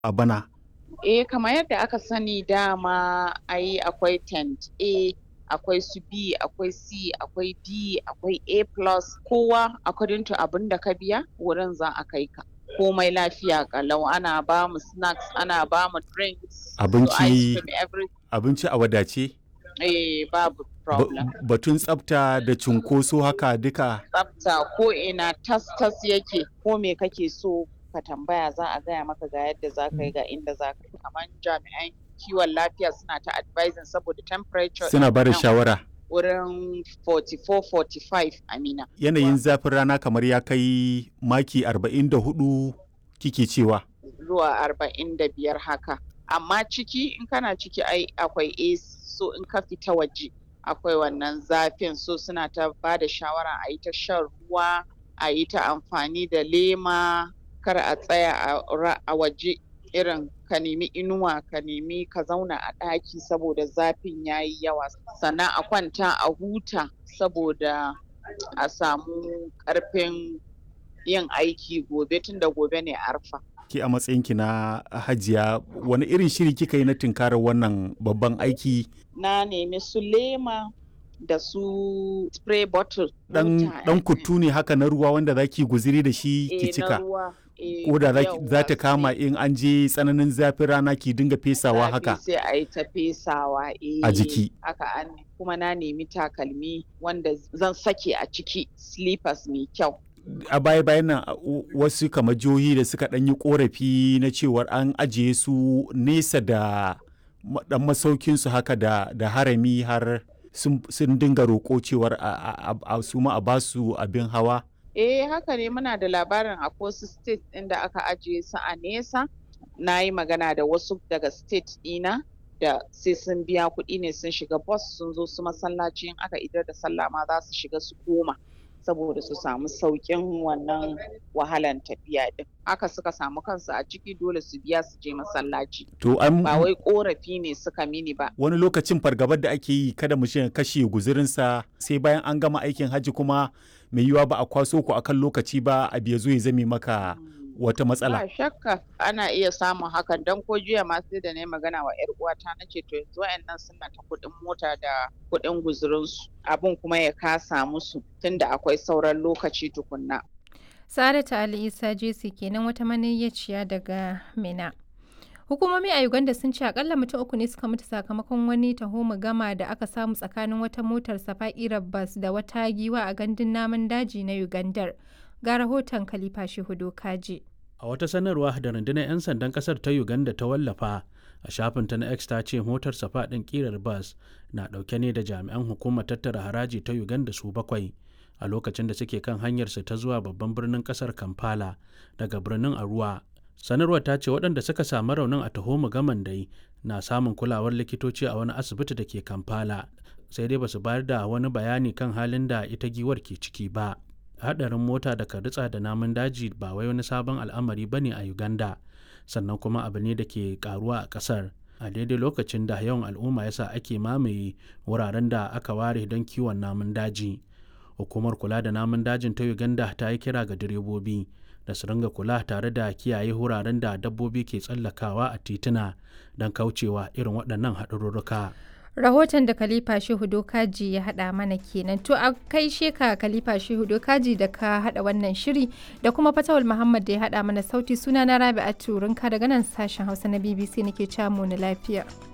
a bana? Eh kamar yadda aka sani dama ai akwai tent A, akwai su B, akwai C, akwai D, akwai A plus kowa according to abin da ka biya wurin za a kai ka. Komai lafiya ƙalau ana ba mu snacks, ana ba mu drinks, su Abinci ice cream everything. abinci a wadace? Eh babu Ba- problem. Batun tsafta da cunkoso haka duka Tsafta ko ina tas tas yake ko me kake so ka tambaya za a gaya maka ga yadda za ka yi ga inda za ka yi. Kamar jami'an kiwon lafiya suna ta advising saboda temperature suna ba da nan shawara. wurin 44-45 Amina. Yanayin zafin rana kamar ya kai maki 44 kike cewa. Zuwa arba'in da biyar haka. Amma ciki in kana ciki ai akwai AC so in ka fita waje akwai wannan zafin so suna ta ba da shawara a yi ta shan ruwa a yi ta amfani da lema kar a tsaya a ra- a waje irin ka nemi inuwa ka nemi ka zauna a ɗaki saboda zafin ya yi yawa sannan a kwanta a huta saboda a samu ƙarfin yin aiki gobe tunda gobe ne arfa. Ki a matsayinki na hajiya wani irin shiri kika yi na tunkarar wannan babban aiki Na nemi su lema da su spray bottle. dan wuta, dan eh, kuttu ne haka na ruwa wanda zaki guziri da shi eh, ki na cika. ruwa, eh, Ko da za yawwa, za ta kama sai in an je tsananin zafin rana ki dinga fesawa zafi haka Sai a yi ta fesawa eh, a jiki. Haka an kuma na nemi takalmi wanda zan sake a ciki slippers mai kyau. a baya bayan nan a- u- wasu kamar jihohi da suka ɗan yi korafi na cewar an ajiye su nesa da ma- ɗan masaukin su haka da, da harami har sun, sun dinga roƙo cewar a, a, a, a su ma a basu abin hawa Eh haka ne muna da labarin a wasu state ɗin da aka ajiye su a nesa. Na yi magana da wasu daga state ɗina da sai sun biya kuɗi ne sun shiga bus sun zo su masallaci in aka idar da sallah ma za su shiga su koma saboda su samu sauƙin wannan wahalan tafiya ɗin. Haka suka samu kansu a ciki dole su biya su je masallaci. to an Ba wai ƙorafi ne suka mini ba. wani lokacin fargabar da ake yi kada mu ya kashe guzurinsa sai bayan an gama aikin hajji kuma mai yiwa ba a kwaso ku akan lokaci ba a biya zo ya zame maka wata matsala Ba shakka ana iya samun hakan don ko jiya ma sai da na yi magana wa 'yar uwata na ce to yanzu wayannan suna ta kuɗin mota da kuɗin guzurinsu abin kuma ya kasa musu tunda akwai sauran lokaci tukunna. Saratu Ali Isa Jesi kenan wata maniyyaciya daga Mina. Hukumomi a Uganda sun ce akalla mutum uku ne suka mutu sakamakon wani taho gama da aka samu tsakanin wata motar safa'irar bas da wata giwa a gandun namun daji na Ugandar. Ga rahoton Khalifa Shehudo Kaji. A wata sanarwa da rundunar 'yan sandan kasar ta Uganda ta wallafa a shafinta na X ta ce motar safa ɗin ƙirar bas na ɗauke ne da jami'an hukumar tattara haraji ta Uganda su bakwai a lokacin da suke kan hanyarsu ta zuwa babban birnin kasar Kampala daga birnin Arua. Sanarwar ta ce waɗanda suka samu raunin a taho gaman dai na samun kulawar likitoci a wani asibiti da ke Kampala sai dai basu bayar da wani bayani kan halin da ita giwar ke ciki ba. hadarin mota da ritsa da namun daji ba wai wani sabon al'amari ba ne a uganda sannan kuma abu ne da ke karuwa a kasar a daidai lokacin da yawan al'umma yasa ake mamaye wuraren da aka ware don kiwon namun daji hukumar kula da namun dajin ta uganda ta yi kira ga direbobi da su ringa kula tare da kiyaye wuraren da dabbobi ke tsallakawa a tituna don kaucewa irin waɗannan haɗarurruka. Rahoton da Khalifa Shehu Dokaji ya haɗa mana kenan. To a kai sheka Khalifa Shehu Dokaji da ka haɗa wannan shiri da kuma Fatawul Muhammad da ya haɗa mana sauti suna na Rabi'atu Rinka daga nan sashen Hausa na BBC nake camu na lafiya.